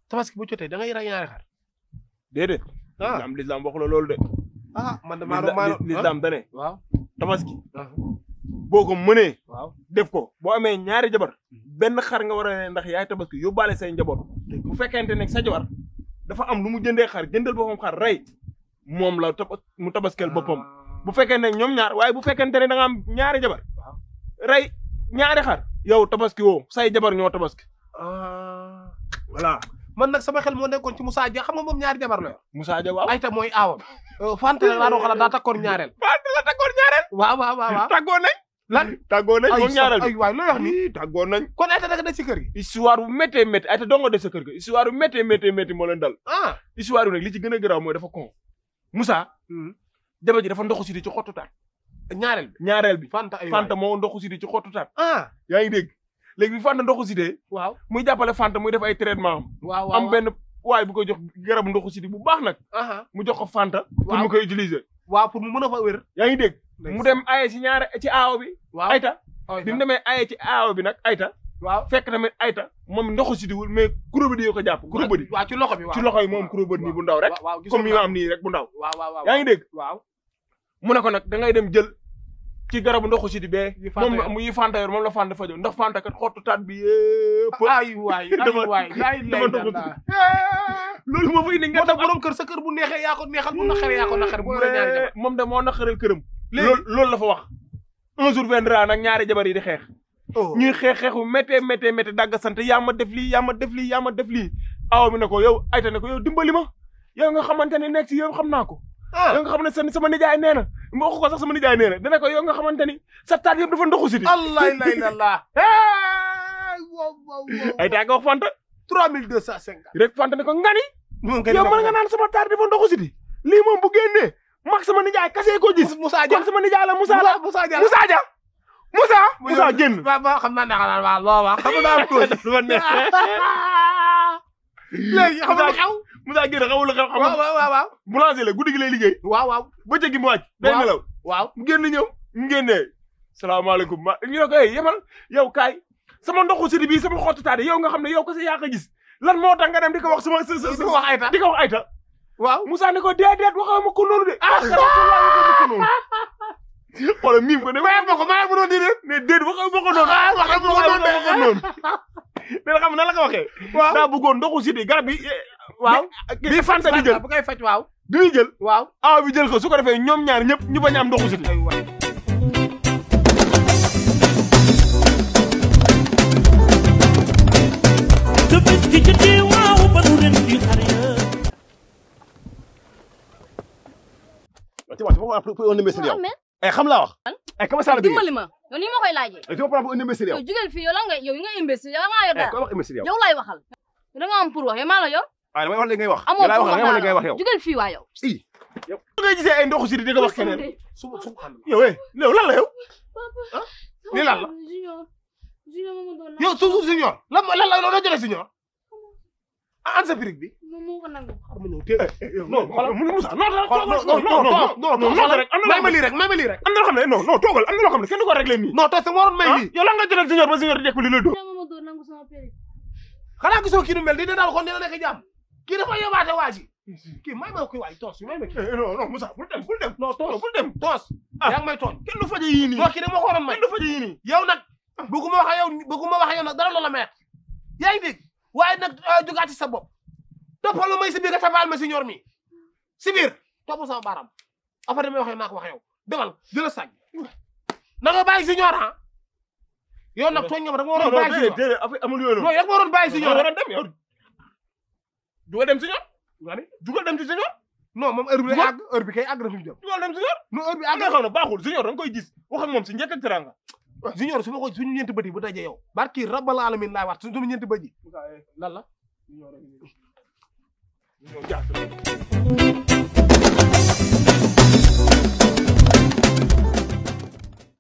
tabaski bu jotee da ngay rey ñaari xar déedéet ah lislaam lislaam waxu la loolu de ah man de maa doon maa doon lislaam dane waaw tabaski ah, boo ko mënee waaw def ko boo amee ñaari jabar benn xar nga war a ne ndax yaay tabaski yóbbaale say njaboot bu fekkente ne sa jabar dafa am lu mu jëndee xar jëndal boppam xar rey moom la taba mu tabaskeel boppam bu fekkente ne ñoom ñaar waaye bu fekkente ne da nga am ñaari jabar Waaw. rey ñaari xar yow tabaski woo say jabar ñoo tabaski ah voilà man nag sama xel moo nekkoon ci Moussa Dia xam nga moom ñaari jabar la yor Moussa Dia waaw ayta mooy aawam Fanta la laa doon xalaat daa takkoon ñaareel Fanta la tàggoon ñaareel waaw waaw waaw waaw tàggoon nañ lan tàggoon nañ moom ñaareel ay waay looy wax ni bi tàggoon nañ kon ayta daga des ci kër gi histoire bu méttee métti ay te dongo de sa kër ga histoire bu méttee méttee métti moo leen dal ah histoire bi nag li ci gën a garaaw mooy dafa con Moussa jabar ji dafa ndoxu si di ci xottu taat ñaareel bi ñaareel bi Fanta ay waay Fanta moo ndoxu si di ci xottu taat ah yaa ngi dégg léegi bi Fanta ndoxu si dee waaw muy jàppale Fanta muy def ay traitement am waaw waaw am benn waay bu koy jox garabu ndoxu si di bu baax nag aha mu jox ko Fanta pour Waaw. mu koy utiliser waaw pour mu mën a fa wér yaa ngi dégg mu dem aye ci ñaare ci aawo bi waaw ayta ayta bi mu demee aye ci aawo bi nag ayta waaw fekk tamit ayta moom ndoxu si diwul mais kurobadi yoo ko jàpp kurobadi waaw ci loxo bi waaw ci loxo yi moom kurobadi nii bu ndaw rek waaw waaw gisoon comme yi nga am nii rek bu ndaw waaw waaw waaw yaa ngi dégg waaw mu ne ko nag da ngay dem jël ci garabu ndoxu si di bee Yi Fanta moom yor. mu yi Fanta yor moom la Fanta fajo ndax Fanta kat xottu taat bi yëpp ay waay ay Dama- waay laay dama lay doxul. danda loolu moo fay ni nga moo tax borom kër sa kër bu neexee yaa ko neexal bu naqaree yaa ko naqare boo yoree ñaari jabar moom de moo naqaral këram léegi loolu loolu la fa wax un jour viendra nag ñaari jabar yi di xeex oh ñuy xeex xeexu méttee méttee méttee dagg sant yaa ma def lii yaa ma def lii yaa ma def lii aw mi ne ko yow ayta ne ko yow dimbali ma yow nga xamante ne nekk si yow xam naa ko ah yow nga xam ne sa sama nijaay nee na ma wax ko sax sama nijaay nee na dana ko yow nga xamante ni sa taat yëpp dafa ndoxu si di allah lay la la hey wow wow wow ay taa nga wax Fanta trois mille deux cent cinquante rek Fanta ne ko ngani moom kay yow mën nga naan sama taat dafa ndoxu si di lii moom bu génnee mag sama nijaay kasee ko gis Moussa Dia kon sama nijaay la Moussa la Moussa Dia Moussa Dia Moussa Moussa génn ba ba xam naa ne xanaa waaw loo wax xam naa ko dafa neex léegi xam nga xew Moussa génn xamul lu xew waaw xamul waaw waaw waaw boulanger la guddi gi lay liggéey waaw waaw bëccëg gi mu wàcc day Waaw. nelaw waaw mu génn ñëw mu génnee salaamaaleykum ma ñu ne ko hey yemal yow kaay sama ndoxu sidi bii sama xottu taade yow nga xam ne yow ko sa yaa ko gis lan moo tax nga dem di ko wax sama sa sa di ko wax ayta di ko wax ayta waaw Moussa ne ko déedéet waxoo ma ko noonu de ah rasulullah waxoo ma ko noonu xoolal miim ko ne mayat ma ko mayat ma doon di ne déet waxoo ma ko noonu ah waxee ma ko waxoo noonu ma ko noonu dina xam nan la ko waxee waaw daa bëggoon ndoxu sidi garab bi waaw bi Fanta di jël bu koy faj waaw bi muy jël waaw awa bi jël ko su ko defee ñoom ñaar ñëpp ñu bañ a am ndoxu sidi ay waay Tabaski jotee waaw ba nu ren di xar ya tu vois tu vas pour un imbécile yow. Mohamed eh xam laa wax. eh comment ça la dimbali ma yow ni ma koy laajee eh tu vas prendre un imbécile yow. yow jugal fii yow la nga yow nga imbécile yow nga yor eh dara ko wax imbécile yow. yow laay waxal yow da nga am pour wax yow maa la yor ah damay wax li ngay wax. amoo yow laay pour wax wax la ngay wax li ngay wax yow. jugal fii waa yow si. su ngay gisee ay ndoxu sidi di ko wax keneen suba suba xam yow eh yow lan la yow lii lan la junior junior ma ma doon yow suuf suuf signor lan lan la loo jëlee signor ah an sa pirig bi moom moo ko nangu xar ma ñëw téye non xoolal mu Moussa non non non non non non non non rek am na may ma lii rek may ma lii rek am na loo xam ne non non toogal am na loo xam ne kenn du ko réglé nii non toog sa waroon may lii yow lan nga jëlal senior ba senior di jekk li la dóor junior ma ma doon nangu sama péri xanaa gisoo kii nu mel di ne daal kon dina nekk jàmm kii dafa yebaate waa ji kii may ma koy waay toos may ma kii non non Moussa bul dem bul dem non toos bul dem toos Ah. yaa ngi may tooñ kenn du faje yii nii non kii dama ko waroon may kenn du faje yii nii yow nag bëgguma wax ak yow bëgguma wax ak yow nag dara loola meet yaa ngi dégg waaye nag jugaati sa bopp toppal ma may si biir nga tabaal ma signor mi si biir topp sama baaraam après damay wax yow naa ko wax yow demal jëla sànni na nga bàyyi signor ah yow nag tooñ nga ma da nga non waroon non bàyyi déedéet signor déedéet affaire amul yooyu non noonu yow nga waroon bàyyi yow signor waroon dem yow dugal dem senior nga ne dugal dem ci senior non moom heure bi lay Dugal. àgg heure bi kay àgg na fi mu jëm dugal dem senior non heure bi am àgg na xam ne baaxul senior da nga koy gis wax ak moom si njëkk ak teranga junior su ma ko suñu ñeenti bët yi bu dajee yow barki rabbal alamin laay wax suñu ñeenti bët yi lan la ñoo jaar